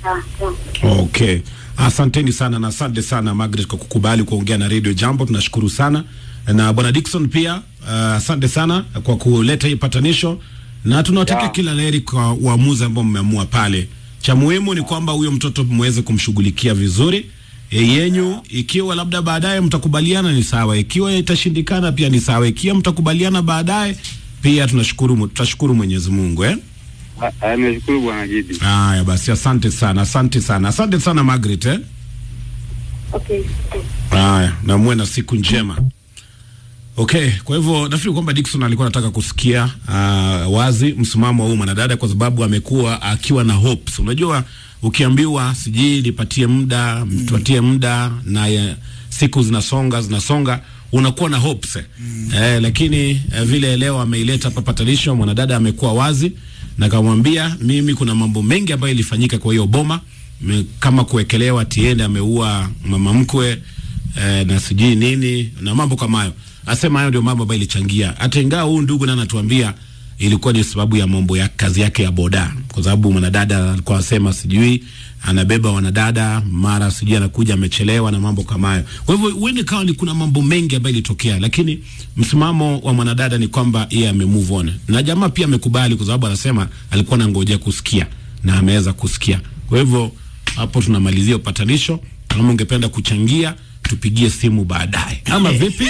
sawa, sawa. Okay, asanteni sana na asante sana Margaret kwa kukubali kuongea na Radio Jambo, tunashukuru sana na bwana Dickson pia uh, asante sana kwa kuleta hii patanisho na tunawatakia Yeah. kila laheri kwa uamuzi ambao mmeamua pale. Cha muhimu ni kwamba huyo mtoto mweze kumshughulikia vizuri e, yenyu. Ikiwa labda baadaye mtakubaliana ni sawa, ikiwa itashindikana pia ni sawa, ikiwa mtakubaliana baadaye pia tunashukuru, tutashukuru Mwenyezi Mungu eh? Ah, ah, Nimeshukuru bwana Gidi. Haya basi, asante sana, asante sana, asante sana Margaret eh? Okay, okay. Haya, na muwe na siku njema. Okay, kwa hivyo nafikiri kwamba Dickson alikuwa anataka kusikia uh, wazi msimamo wa huyu mwanadada kwa sababu amekuwa akiwa na hopes. Unajua ukiambiwa sijui nipatie muda, mtupatie muda na ya, siku zinasonga zinasonga unakuwa na hopes. Eh, lakini eh, vile leo ameileta hapa patanisho, mwanadada amekuwa wazi na kamwambia mimi kuna mambo mengi ambayo ilifanyika kwa hiyo boma me, kama kuwekelewa tiende ameua mama mkwe eh, na sijui nini na mambo kama hayo. Asema hayo ndio mambo ambayo ilichangia, hata ingawa huyu ndugu na anatuambia ilikuwa ni sababu ya mambo ya kazi yake ya boda, kwa sababu mwanadada alikuwa anasema sijui anabeba wanadada mara sijui anakuja amechelewa na mambo kama hayo. Kwa hivyo huende kawa ni kuna mambo mengi ambayo ilitokea, lakini msimamo wa mwanadada ni kwamba yeye ame move on, na jamaa pia amekubali, kwa sababu anasema alikuwa anangojea kusikia na ameweza kusikia. Kwa hivyo hapo tunamalizia upatanisho. Kama ungependa kuchangia, tupigie simu baadaye, ama vipi?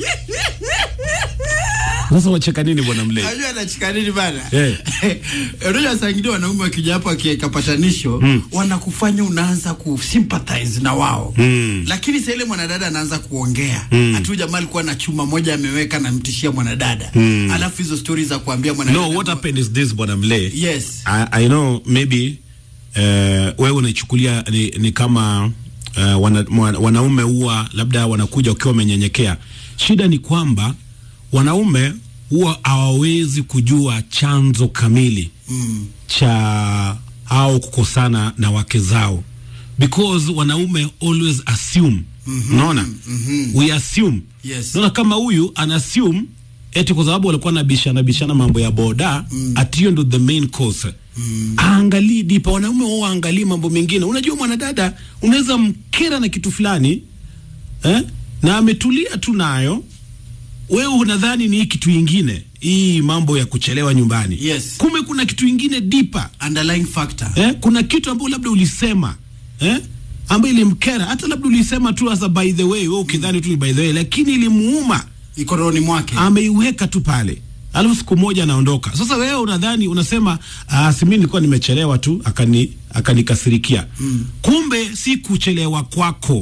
Sasa wacheka nini bwana Mlei? Unajua anachika nini bana? Eh. Unajua saa ingine wanaume wakija hapo akiweka patanisho wanakufanya unaanza kusympathize na wao Mm. lakini saa ile mwanadada anaanza kuongea hatu huyu jamaa alikuwa na chuma moja ameweka anamtishia mwanadada alafu hizo stori za kuambia mwanadada No, what happened is this bwana Mlei. Yes. I, I know maybe uh, wewe unaichukulia ni, ni kama uh, wana, mwa- wanaume huwa labda wanakuja wakiwa wamenyenyekea. Shida ni kwamba wanaume huwa hawawezi kujua chanzo kamili Mm. cha au kukosana na wake zao because wanaume always assume unaona we assume Yes. unaona kama huyu ana assume eti kwa sababu walikuwa nabishana bishana mambo ya boda ati hiyo ndo the main cause aangalii dipa wanaume wao waangalii mambo mengine unajua mwanadada unaweza mkera na kitu fulani eh? na ametulia tu nayo wewe unadhani ni hii kitu ingine hii mambo ya kuchelewa nyumbani Yes. kumbe kuna kitu ingine dipa underlying factor eh? kuna kitu ambayo labda ulisema eh? ambayo ilimkera hata labda ulisema tu as a by the way wewe ukidhani tu ni by the way lakini ilimuuma iko rohoni mwake ameiweka tu pale alafu siku moja anaondoka sasa wewe unadhani unasema ah, si mimi nilikuwa nimechelewa tu akani akanikasirikia mm. kumbe si kuchelewa kwako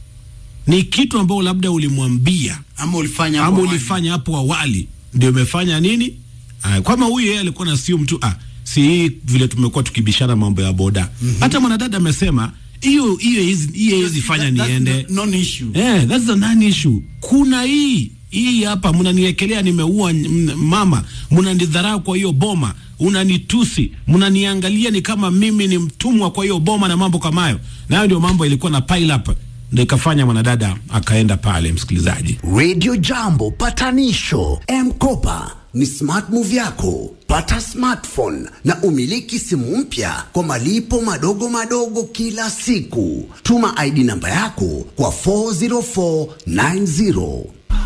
ni kitu ambao labda ulimwambia ama ulifanya hapo ama awali. ulifanya hapo awali ndio imefanya nini ah, kama huyu yeye alikuwa na sio mtu ah, si hii vile tumekuwa tukibishana mambo ya boda hata mwanadada amesema hiyo hiyo hizi- hiyo hizi fanya That- that's niende the non issue Eh, that's the non issue. Kuna hii hii hapa mnaniwekelea nimeua m- mama, mnanidharau kwa hiyo boma, unanitusi, mnaniangalia ni kama mimi ni mtumwa kwa hiyo boma na mambo kama hayo. Na hayo ndio mambo ilikuwa na pile up ndio ikafanya mwanadada akaenda pale, msikilizaji. Radio Jambo patanisho M-Kopa ni smart move yako. Pata smartphone na umiliki simu mpya kwa malipo madogo madogo kila siku. Tuma ID namba yako kwa 40490.